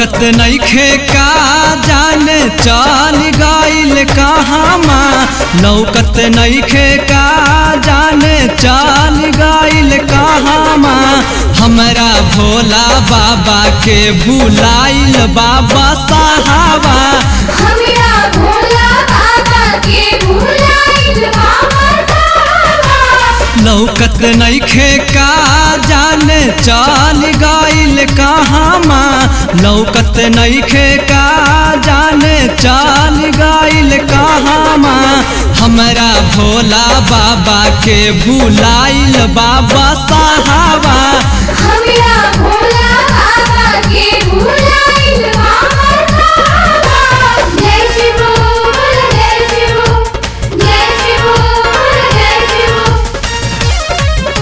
लौकत नइखे का जाने चल गइल कहामा लौकत नइखे का जाने चल गइल कहामा हमरा भोला बाबा के भुलाइल बाबा साहबा हमरा भोला बाबा के भुलाइल बाबा साहबा लौकत नइखे का जाने चल गइल कहामा लौकत नइखे का जाने चल गइल कहामा हमरा भोला बाबा के भुलाइल बाबा साहबा हमरा भोला बाबा के भुलाइल बाबा साहबा जय शिव बोल जय शिव जय शिव बोल जय शिव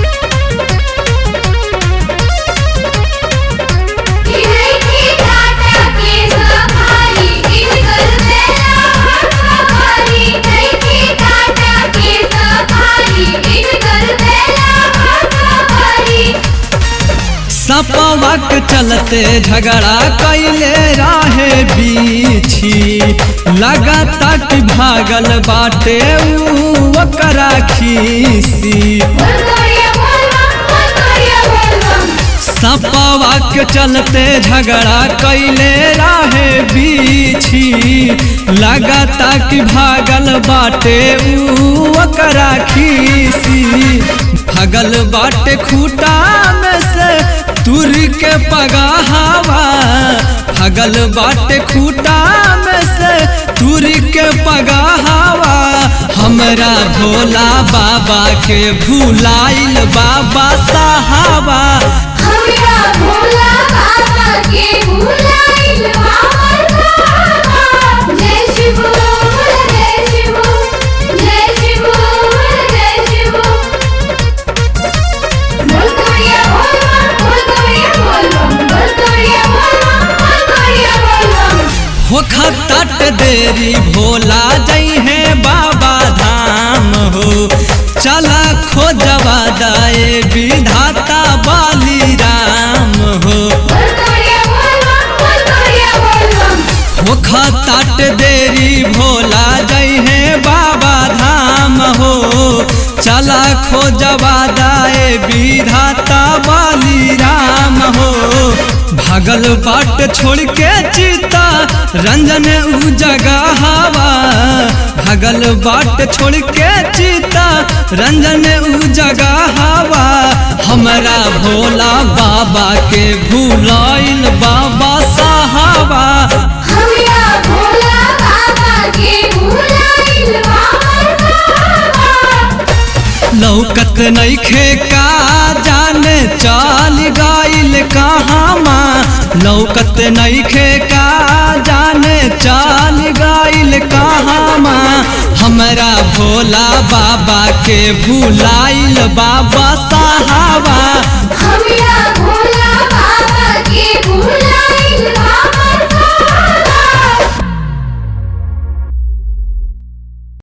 इनकी टाटा के सफारी इनकर बेला सफारी इनकी टाटा के सफारी इनकर बेला सफारी सपवक चलते झगड़ा कैले राहे बीछी लगाता कि भागल बाटे ऊ ओकरा खीसी बोल गोरिया बोल बम बोल गोरिया बोल बम सपवा के चलते झगड़ा कैले राहे बीछी लगाता कि भागल बाटे ऊ ओकरा खीसी भगल बाटे खूटा में से तुर के पगाहवा भगल बाटे खूटा में से तुर के पगाहवा हमरा भोला बाबा के भुलाइल बाबा साहबा हमरा भोला बाबा के भुलाइल बाबा साहबा जय शिव बोल जय शिव जय शिव बोल जय शिव बोल गोरिया बोल बम बोल गोरिया बोल बम बोल गोरिया बोल बम बोल गोरिया बोल बम होखत तट देरी भोला जई है बाबा धाम हो चला खोजवा दाए विधाता बाली राम हो बोल गोरिया बोल बम बोल गोरिया बोल बम होखत तट देरी भोला जई है बाबा धाम हो चला खोजवा दाए विधाता बाली राम हो भागल बाट छोड़ के चिता रंजन उ जगह हवा भागल बाट छोड़ के चिता रंजन उ जगह हवा हमरा भोला बाबा के भुलाइल बाबा साहबा हमरा भोला बाबा के भुलाइल बाबा साहबा लौकत नइखे का जाने चल गइल कहामा लौकत नइखे का जाने चल गइल कहामा हमरा भोला बाबा के भुलाइल बाबा साहबा